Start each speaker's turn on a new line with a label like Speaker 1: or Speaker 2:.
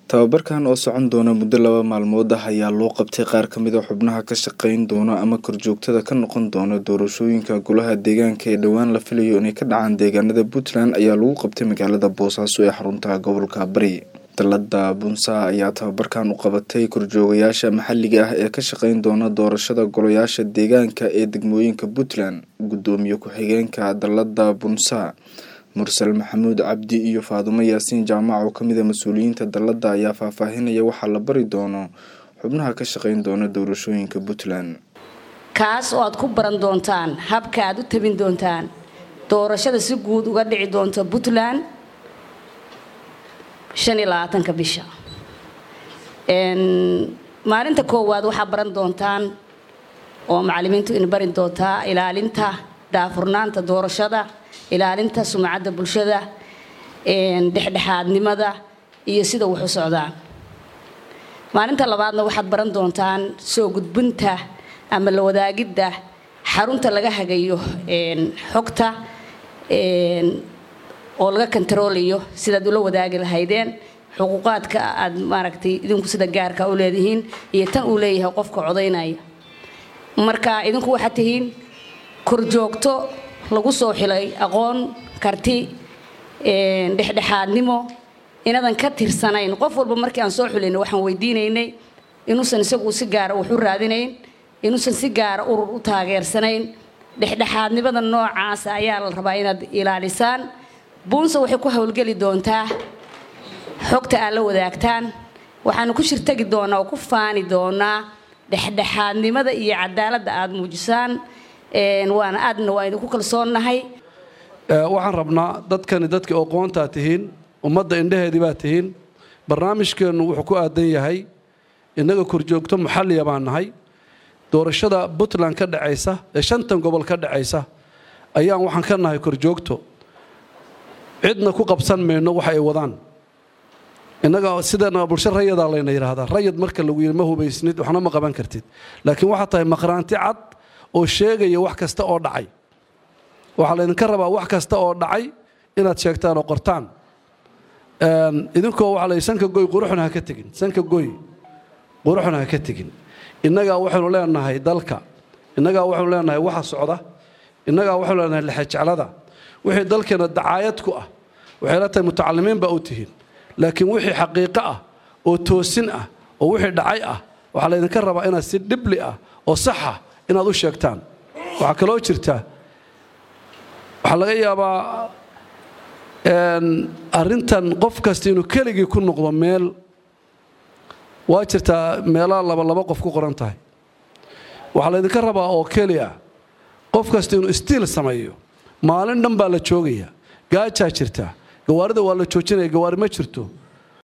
Speaker 1: tababarkan oo socon doona muddo laba maalmood ah ayaa loo qabtay qaar ka mid a xubnaha ka shaqeyn doona ama korjoogtada ka noqon doona doorashooyinka golaha deegaanka ee dhowaan la filayo inay ka dhacaan deegaanada puntland ayaa lagu qabtay magaalada boosaaso ee xarunta gobolka bari dalada bunsa ayaa tababarkan u qabatay korjoogayaasha maxalliga ah ee ka shaqeyn doona doorashada golayaasha deegaanka ee degmooyinka puntland gudoomiye ku-xigeenka dalada bunsa mursal maxamuud cabdi iyo faadumo yaasiin jaamac oo kamid a mas-uuliyiinta dalada ayaa faahfaahinaya waxaa la bari doono xubnaha ka shaqeyn doona doorashooyinka puntland
Speaker 2: kaas oo aad ku baran doontaan habka aad u tabin doontaan doorashada si guud uga dhici doonta puntland ka bisha maalinta koowaad waxaa baran doontaan oo macalimiintu in bari doontaa ilaalinta daafurnaanta doorashada ilaalinta sumcadda bulshada dhexdhexaadnimada iyo sida wax u socdaan maalinta labaadna waxaad baran doontaan soo gudbinta ama la wadaagidda xarunta laga hagayo xogta oo laga kontaroolayo sidaad ula wadaagi lahaydeen xuquuqaadka aad maaragtay idinku sida gaarka u leedihiin iyo tan uu leeyahay qofka codaynaya marka idinku waxaad tihiin korjoogto lagu soo xilay aqoon karti dhexdhexaadnimo inadan ka tirsanayn qof walba markii aan soo xulayna waxaan weydiinaynay inuusan isagu si gaara wax u raadinayn inuusan si gaara urur u taageersanayn dhexdhexaadnimada noocaasa ayaa la rabaa inaad ilaalisaan buunsa waxay ku howlgeli doontaa xogta aad la wadaagtaan waxaanu ku shirtagi doonaa oo ku faani doonaa dhexdhexaadnimada iyo cadaaladda aada muujisaan waana aadna waa idinku kalsoonnahay
Speaker 3: waxaan rabnaa dadkani dadkii aqoontaa tihiin ummadda indhaheedii baa tihiin barnaamijkeennu wuxuu ku aadan yahay innaga korjoogto maxalliya baan nahay doorashada puntland ka dhacaysa ee shantan gobol ka dhacaysa ayaan waxaan ka nahay korjoogto cidna ku qabsan mayno waxa ay wadaan innaga sidana bulsho rayadaa layna yidhaahdaa rayad marka lagu yidhi ma hubaysnid waxna ma qaban kartid laakiin waxaa tahay maqhraanti cad oo sheegaya wax kasta oo dhacay waxaa laydinka rabaa wax kasta oo dhacay inaad sheegtaan oo qortaan idinkoo waxaa la sanka goy quruxna ha ka tegin sanka goy quruxna ha ka tegin innagaa waxaynu leenahay dalka innagaa waxaynu leenahay waxa socda innagaa waxaynu leenahay lexejeclada wixii dalkeena dacaayad ku ah waxay la tahay mutacalimiin baa u tihiin laakiin wixii xaqiiqo ah oo toosin ah oo wixii dhacay ah waxaa laydinka rabaa inaad si dhibli ah oo saxa inaad u sheegtaan waxaa kaloo jirta waxaa laga yaabaa arrintan qof kasta inuu keligii ku noqdo meel waa jirtaa meelaha laba laba qof ku qoran tahay waxaa laydinka rabaa oo keliya qof kasta inuu istiil sameeyo maalin dhan baa la joogaya gaajaa jirta gawaarida waa la joojinaya gawaari ma jirto